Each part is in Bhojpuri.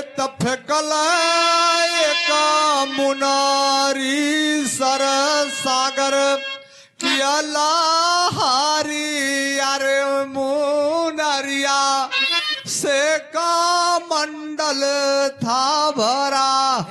त फेकल एक मुनारी सर सागर किया लाहारी अरे मुनरिया से का मंडल था भरा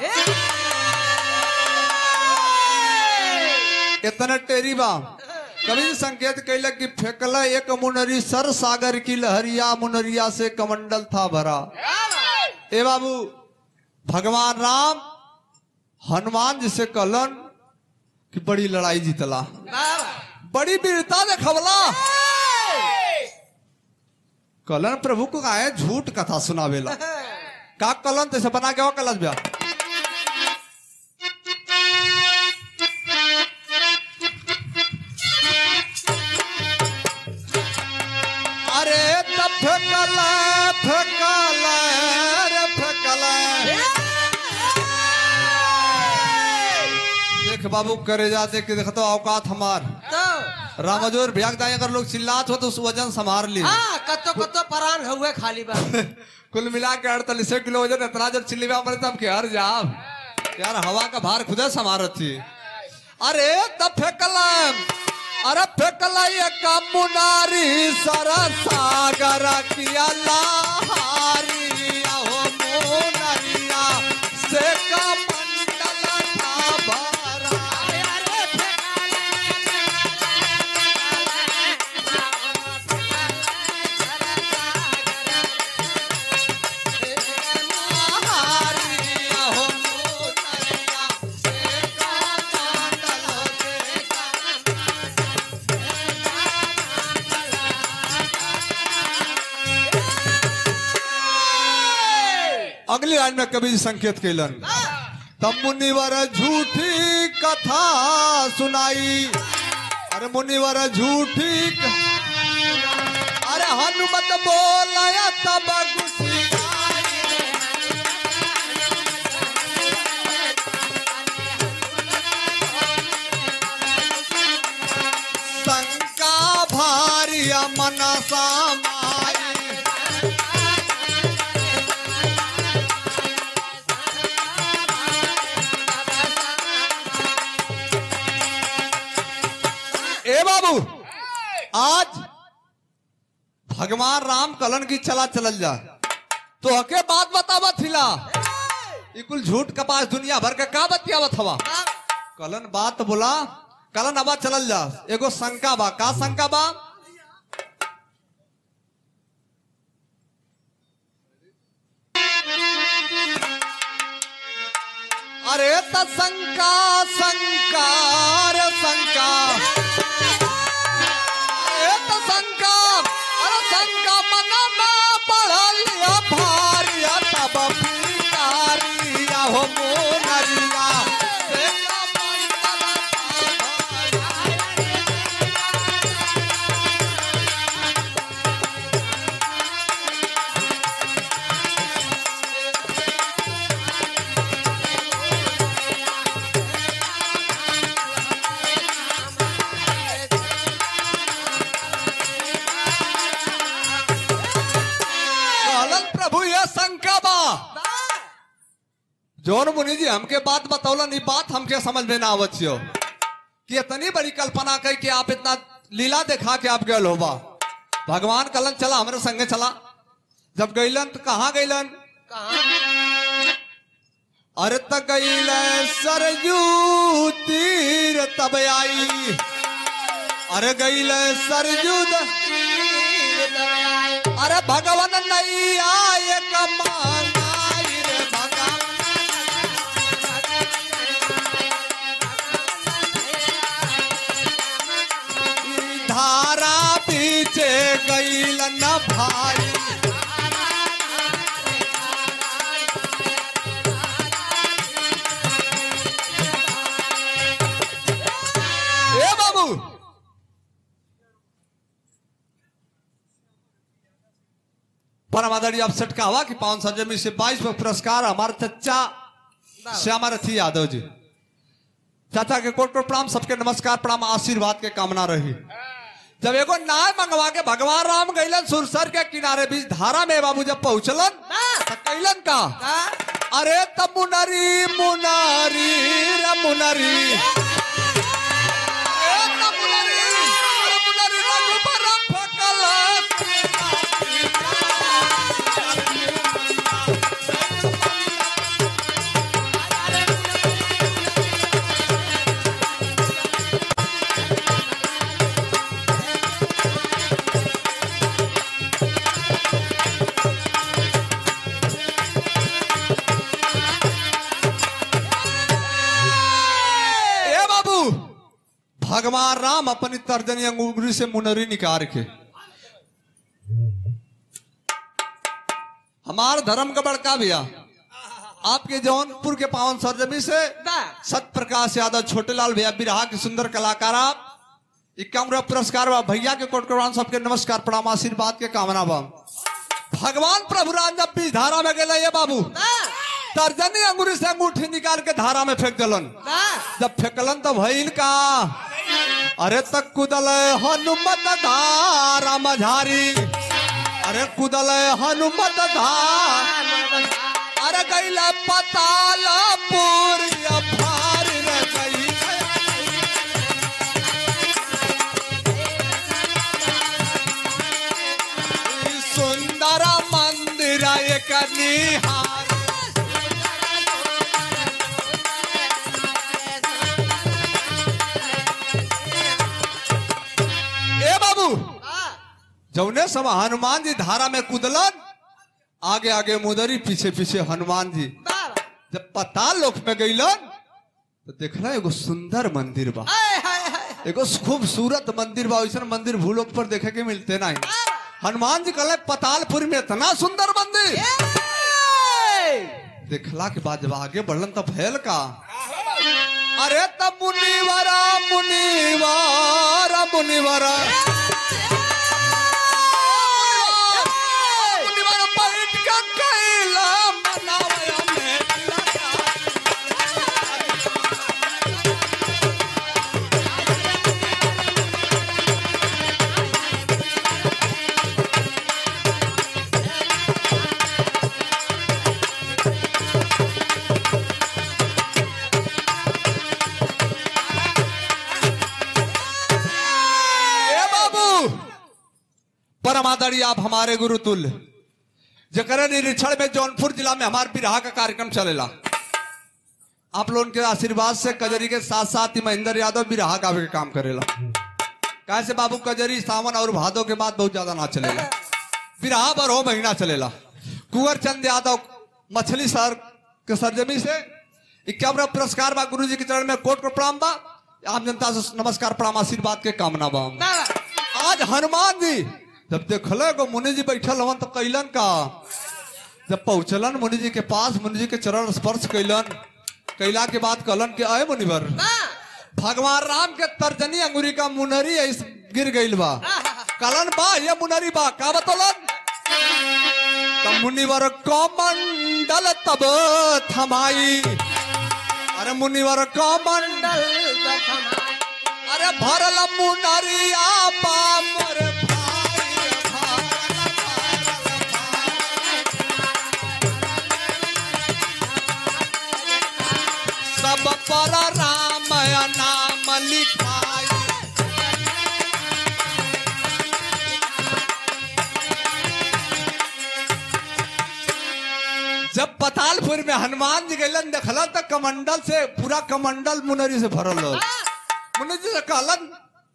इतना टेरी बा कवि संकेत कैलक कि फेंकला एक मुनरी सर सागर की लहरिया मुनरिया से कमंडल था भरा ए बाबू भगवान राम हनुमान जी से कहलन कि बड़ी लड़ाई जीतला बड़ी वीरता देखवला कहलन प्रभु को आए झूठ कथा सुनावेला का कहलन तैसे बना के कलश ब्या अरे तब फेंकल फेंकल रे फेंकल देख बाबू करे जा देख के देखतो औकात हमार रामजोर भ्याग दाई अगर लोग चिल्लात हो तो उस वजन संभार ली कतो कतो परान हुए खाली बा कुल मिला के अड़तालीस किलो वजन इतना जब चिल्ली में हमारे तब के हर जाम यार हवा का भार खुदे संभारत थी अरे तब फेंकल अरे फेंकल ये मुनारी सरा सागर किया लाहारी हो मुनरिया से का मंडल था भरा हारिया हो मुनरिया से का मंडल से का अगली लाइन में कवि जी संकेत कैलन तब मुनिवर झूठी कथा सुनाई अरे मुनिवर झूठी क- अरे हनुमत बोलाया तब गुस्सियाई। शंका भारी मनसा माई ए बाबू आज भगवान राम कलन की चला चलल जा तो हके बात बतावा थिला ई कुल झूठ कपास दुनिया भर के का बतियावत हवा कलन बात बोला कलन अब चलल जा एगो शंका बा का शंका बा अरे त शंका शंकार शंका अरे त शंका अरे शंका मन में पढ़लिया भारिया तब पिकारिया हो मोनरिया से का मंडल था भारी। कहलन प्रभु ये शंका बा जौन मुनि जी हमके बात बतौलन ई बात हमके समझ में ना आवत छियो कि इतनी बड़ी कल्पना कही कि आप इतना लीला दिखा के आप गए होबा भगवान कलन चला हमारे संगे चला जब गईलन तो कहाँ गईलन अरे त गईल सरजू तीर तब आई अरे गईल सरजू द- अरे भगवान नहीं आए कमाई रे भगवान ई धारा पीछे गईल न भाई ए बाबू परम आदरणीय आप सटका हुआ कि पावन संजमी से बाईस में पुरस्कार हमारे चचा श्यामा रथी यादव जी चाचा के कोट कोट प्रणाम सबके नमस्कार प्रणाम आशीर्वाद के कामना रही जब एगो नाव मंगवा के भगवान राम गईलन सुरसर के किनारे बीच धारा में बाबू जब पहुंचलन त कैलन का का अरे त मुनरी मुनरी रे मुनरी ए त मुनरी रे मुनरी रघुबर फेकल ए बाबू भगवान राम अपनी तर्जनी अंगूरी से मुनरी निकाल के हमार धर्म का बड़का भैया आपके जौनपुर के पावन सरजमी से बा सत प्रकाश यादव छोटे लाल भैया बिरहा के सुंदर कलाकार आप इक्यावन रुपया पुरस्कार बा भैया के कोट करवान सबके नमस्कार प्रणाम आशीर्वाद के कामना बा भगवान प्रभु राम जब बीच धारा में गए ये बाबू बा तर्जनी अंगूरी से अंगूठी निकाल के धारा में फेंक दिलन बा जब फेंकलन तो भइल का अरे तक कुदल हनुमत धारा मझारी अरे कुदल हनुमत धार अरे गैला पताल पूरी अफार रे गई ई सुंदर मंदिर एक निहार ए बाबू जौने सब हनुमान जी धारा में कूदलन आगे आगे मुदरी पीछे पीछे हनुमान जी बा जब पताल लोक में गईलन तो देखला एगो सुंदर मंदिर बा हाय हाय हाय एगो खूबसूरत मंदिर बा वैसा मंदिर भूलोक पर देखे के मिलते नहीं हनुमान जी कहले पतालपुर में इतना सुंदर मंदिर देखला के बाद जब आगे बढ़लन तब भयल का अरे तब मुनिवरा मुनिवरा मुनिवरा मुनिवरा बैठ के कैला मनावया में लगा। ए बाबू परमादड़ी आप हमारे गुरु तुल्य जकर निरीक्षण में जौनपुर जिला में हमारे बिरहा का कार्यक्रम चलेला आप लोगों के आशीर्वाद से कजरी के साथ साथ ही महेंद्र यादव बिरहा गावे के काम करेला कैसे बाबू कजरी सावन और भादो के बाद बहुत ज्यादा ना चलेला बिरहा बारह महीना चलेला कुंवर चंद यादव मछली सर के सरजमी से इक्यावन पुरस्कार बा गुरु जी के चरण में कोट को प्रणाम बा आम जनता से नमस्कार प्रणाम आशीर्वाद के कामना बा आज हनुमान जी जब देखल एगो मुनि जी बैठल हवन तो कैलन का जब पहुंचलन मुनि जी के पास मुनि जी के चरण स्पर्श कैलन कैला के बाद कहलन कि अय मुनिवर भगवान राम के तर्जनी अंगुरी का मुनरी ऐस गिर गइल बा कलन बा ये मुनरी बा का बतौलन तब मुनिवर कमंडल तब थमाई अरे मुनिवर कमंडल अरे भरल मुनरिया पामर भाई भरल सब पर राम नाम लिखाई जब पतालपुर में हनुमान जी गलन देखलन तो कमंडल से पूरा कमंडल मुनरी से भरल हो मुनि जी से कहलन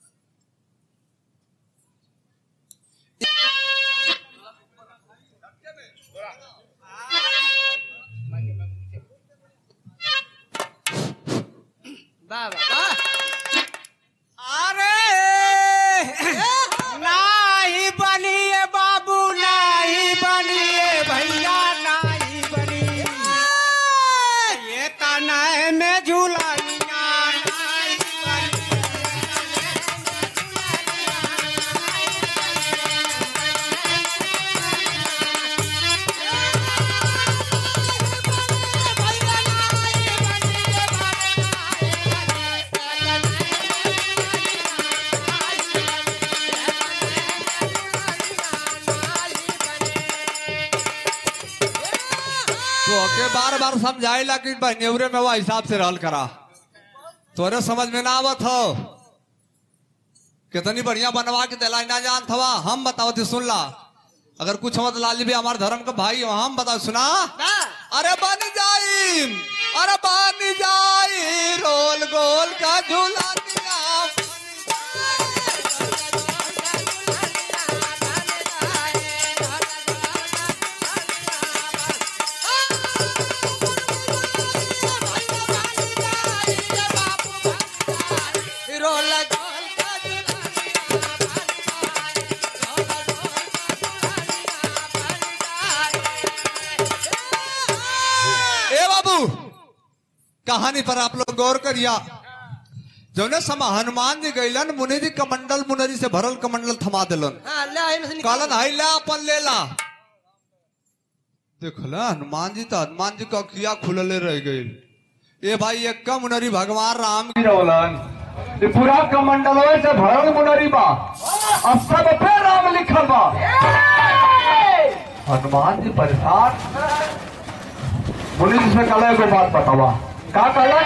अरे नाही बनिए बाबू नाही बनिए भैया नाही बनिए ये तनाए में झूलनिया नाही बनिए ओके बार बार समझाइला कि बहनेवरे में वो हिसाब से रहल करा तोरे समझ में ना आवत हो कितनी बढ़िया बनवा के दिलाई ना जानत हवा हम बताओ ती सुन ला अगर कुछ मत लाली भी हमारे धर्म का भाई हो हम बताओ सुना अरे बन जाई अरे बन जाई रोल गोल का झूला ए बाबू कहानी पर आप लोग गौर करिया जौने समय हनुमान जी गैलन मुनि जी कमंडल मुनरी से भरल कमंडल थमा दिलन कहलन हाई ला अपन लेला देखला हनुमान जी तो हनुमान जी का किया खुलले रह गई ए भाई एक का मुनरी भगवान राम की रौलन ये पूरा कमंडल से भरल मुनरी बा अब सब पे नाम लिखल बा हनुमान जी परेशान मुनि जी से कल एगो बात बतावा का कहला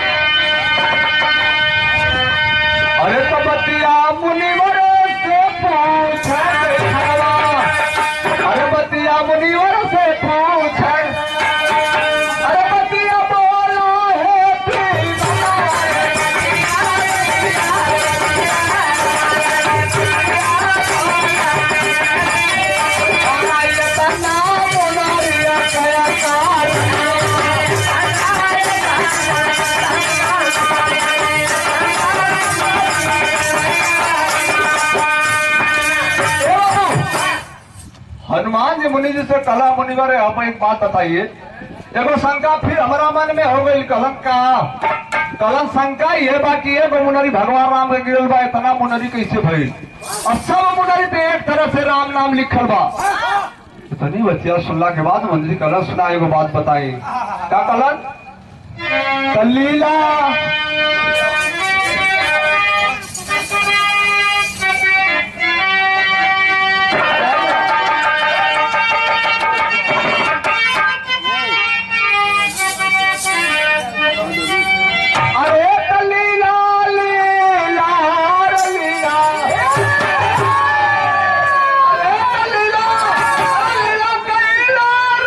अरे तो बतिया मुनिवर से पूछ अरे बतिया मुनिवर से पूछ अरे बतिया बोला है प्रीत हनुमान जी मुनि जी से कला मुनिवर आप एक बात बताइए एगो शंका फिर हमारा मन में हो गई कलम का कलम शंका ये बाकी एगो मुनरी भगवान राम के गिरल बा इतना मुनरी कैसे भइल अब सब मुनरी पे एक तरह से राम नाम लिखल बा इतनी बच्चिया सुनला के बाद मुनि जी कलम सुना एगो बात बताई का कलम कलीला अरे कलीला लीला लीला अरे कलीला लीला कलीला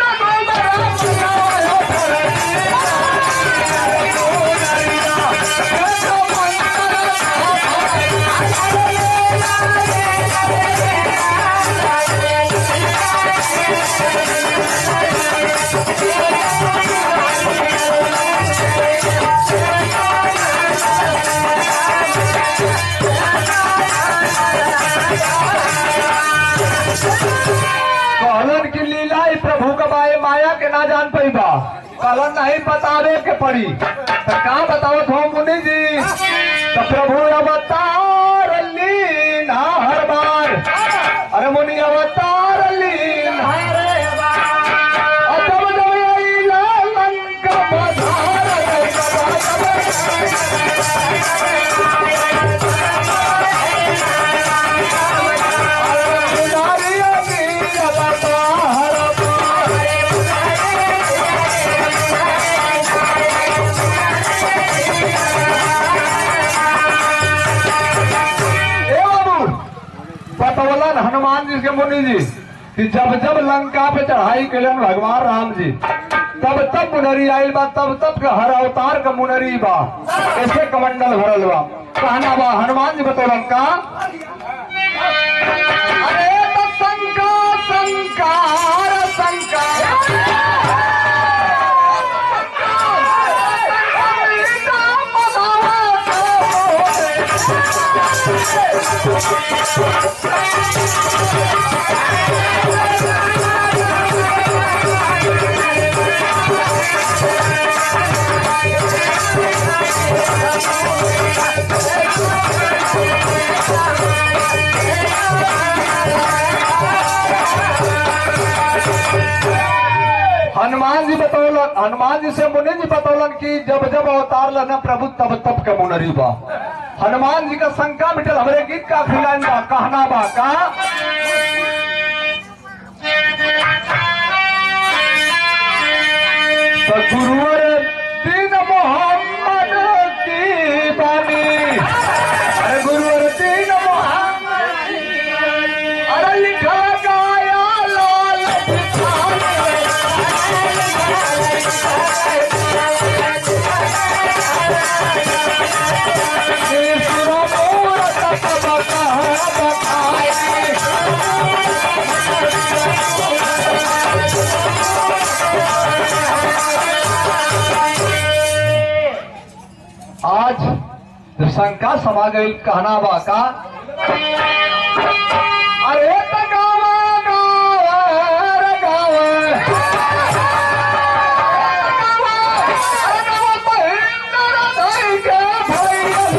कहलन की लीला ई प्रभु कबाए माया के ना जान पैबा कहलन नहीं बतावे के पड़ी तो का बतावत हो मुनि जी तो प्रभु अवतार लीन हर बार अरे मुनि अवतार लीन और जब जब अइला लंका पधार नारिया नीर अवतार ए बाबू बतौलन हनुमान जी के मुनि जी कि जब जब लंका पे चढ़ाई कैलन भगवान राम जी तब तब मुनरी आयल बा तब तब का हर अवतार का मुनरी बा ऐसे कमंडल भरल बा कहना बा हनुमान जी बतौलन का अरे तो शंका शंकार शंका हनुमान जी बतौलन हनुमान जी से मुनि जी बतौलन कि जब जब अवतार लना प्रभु तब तब के मुनरी बा हनुमान जी का शंका मिटल हमरे गीत का खिलान बा कहना बा का तो गुरुवर दीन मोहम्मद की बानी अरे गुरुवर दीन मोहम्मद की बानी। अरे लिखा गाया लाल आज जब शंका समा गई कहना बा का अरे त गावा गावा रे गावा अरे गावा महेंद्र धई के